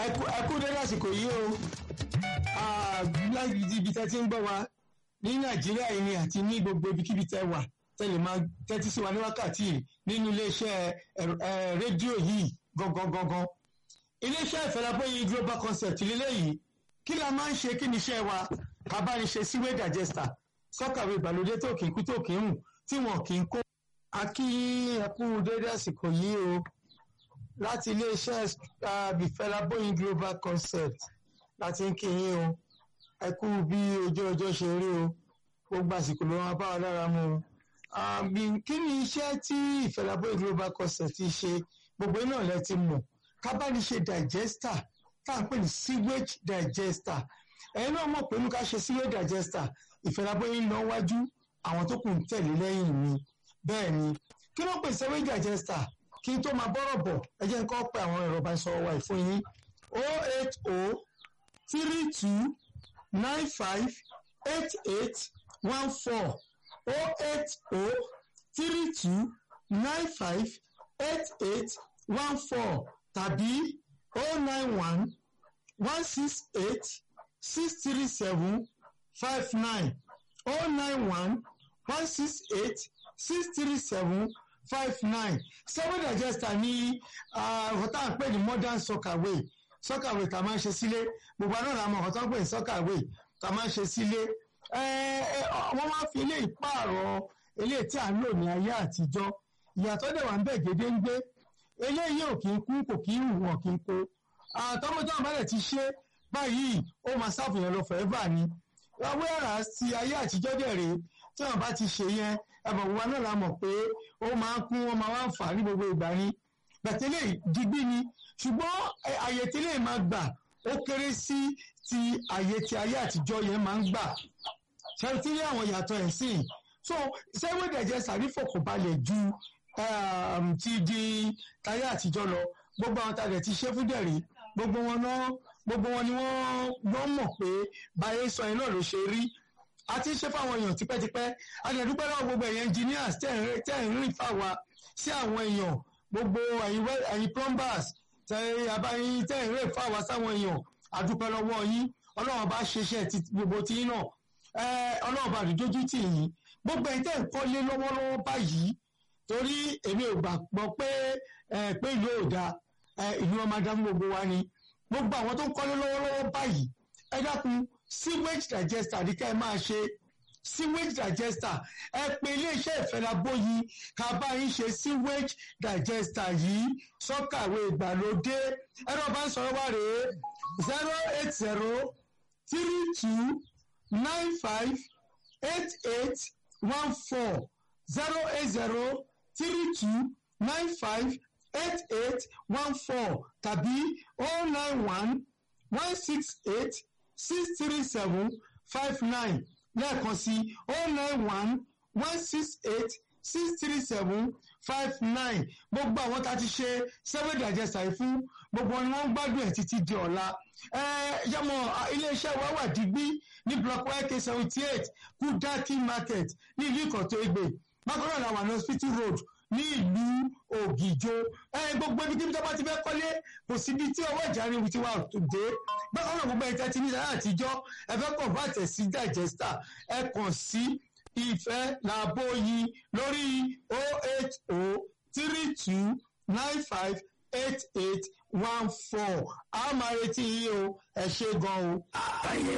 ẹkú dédé àsìkò yìí o láti ibi tẹ́ ti ń gbọ́ wa ní nàìjíríà yìí ni àti ní gbogbo ibikíbi tẹ́ wà tẹ́lẹ̀ máa tẹ́tí sí wa ní wákàtí yìí nínú iléeṣẹ́ rédíò yìí gangan gangan iléeṣẹ́ ìfẹ́lábóyin global concept lélẹ́yìí kí la máa ń ṣe kí ni iṣẹ́ wa abániṣe síwé digester sọ́kàwé ìgbàlódé tó kì í kú tó kì í hùn tí wọn kì í kó. a kí ẹkú dédé àsìkò yìí o láti iléeṣẹ́ ìfẹ́lábóyin global concept láti ń kí yín o ẹ kú bí ojú ọjọ́ ṣe rí o gbogbo àsìkò ló máa bá wa lára mu o kí ni iṣẹ́ tí ìfẹ́lábóyin global concept ti ṣe gbogbo náà lẹ ti mọ̀ kábàáníṣe digester tá à ń pè ní sewage digester ẹ̀yin náà mọ̀ pé ní ká ṣe sewage digester ìfẹ́lábóyin lọ wájú àwọn tó kù ń tẹ̀lé lẹ́yìn mi bẹ́ẹ̀ ni kí ló pè sewage digester kí n tó máa bọ́rọ̀ bọ̀ ẹ jẹ́ n kọ́ pé àwọn ẹ̀rọ ìbánisọ̀rọ̀ wa ìfún yín o eight o three two nine five eight eight one four o eight o three two nine five eight eight one four tàbí o nine one one six eight six three seven five nine o nine one one six eight six three seven five nine seven digester ní ọ̀tá ń pè ní modern soccerway soccerway tá a máa ń ṣe sílé gbogbo àná làwọn ọmọ ọ̀tá ń pè ní soccerway tá a máa ń ṣe sílé wọ́n máa fi ilé ìpààrọ̀ ilé tí à ń lò ní ayé àtijọ́ ìyàtọ̀ dẹ̀ wà ń bẹ̀ gédéńgbé eléyìí ò kì í kú kò kì í hù wọ́n kì í kó àtọ́mọ́tọ́ àbálẹ̀ ti ṣe báyìí ó máa ṣàfihàn lọ forever ni wíwẹ́rà ti ayé àtijọ́ dẹ̀ rèé tí wọ́n bá ti ṣe yẹn ẹ̀bùn wa náà la mọ̀ pé ó máa ń kún wọn máa wá ń fà ní gbogbo ìgbà ni bẹ̀tẹ́lẹ̀ digbí ni ṣùgbọ́n àyè tẹ́lẹ̀ máa gbà ó kéré sí ti àyè ti ayé àtijọ́ yẹn máa ń gbà ṣẹ́tílẹ̀ àwọn ìyàtọ̀ ẹ̀ sìn so sẹ́wọ́dẹ̀jẹ̀ sàrífọ̀kànbalẹ̀ ju ti di táyé àtijọ́ lọ gbogbo àwọn tàdé ti ṣe fún dẹ̀rí gbogbo wọn náà gbogbo wọn ni wọ́n mọ̀ pé báyé sọ yẹn náà ló ṣe rí a ti ṣe fáwọn èèyàn tipẹ́tipẹ́ adẹ̀dúpẹ́ lọ́wọ́ gbogbo ẹ̀yẹ engineers tẹ̀ ń rìn fáwa sí àwọn èèyàn gbogbo ẹ̀yin plumbers tẹ̀ abáyín tẹ̀ ń rìn fáwa sáwọn èèyàn adúpẹ́ lọ́wọ́ yín ọlọ́run bá ṣeṣẹ́ ti gbogbo tí náà ọlọ́run bá dójú tì yín gbogbo ẹ̀yin tẹ̀ ń kọ́lé lọ́wọ́lọ́wọ́ báyìí torí èmi ò gbàgbọ́ pé pé ìlú ò da ìlú ọmọ adá fún gbogbo wa ni gbogbo àwọn tó ń kọ́lé lọ́wọ́lọ́wọ́ báyìí ẹ dákun sewage digester ní ká ẹ máa ṣe sewage digester ẹ pè iléeṣẹ́ ìfẹ́lábóyí ká bá yín ṣe sewage digester yìí sọ́kàwé ìgbàlódé ẹ̀rọ bá ń sọ̀rọ̀ wá rèé zero eight zero three two nine five eight eight one four zero eight zero three two nine five eight eight one four tàbí oh nine one one six eight six three seven five nine lẹ́ẹ̀kan sí oh nine one one six eight six three seven five nine gbogbo àwọn tá a ti ṣe seven digester yìí fún gbogbo wọn ni wọ́n ń gbádùn ẹ̀ títí di ọ̀la yọmọ iléeṣẹ́ wa wà dígbí ní block yk seventy eight kudaki market ní ìlú ìkọ̀tọ̀ Ẹ̀gbẹ́ bákan náà làwọn ní hospital road ní ìlú ògìjó gbogbo ibi kíbi tó bá ti fẹ́ kọ́lé kò síbi tí ọwọ́ ìjà ríru ti wà dé bákan náà gbogbo ẹ̀ka ti ní sáyà àtijọ́ ẹ fẹ́ convert ẹ̀ sí digester ẹ kàn sí ìfẹ́ làbóyí lórí oh eight oh three two nine five eight eight one four a máa retí yín o ẹ ṣé gan o. ayé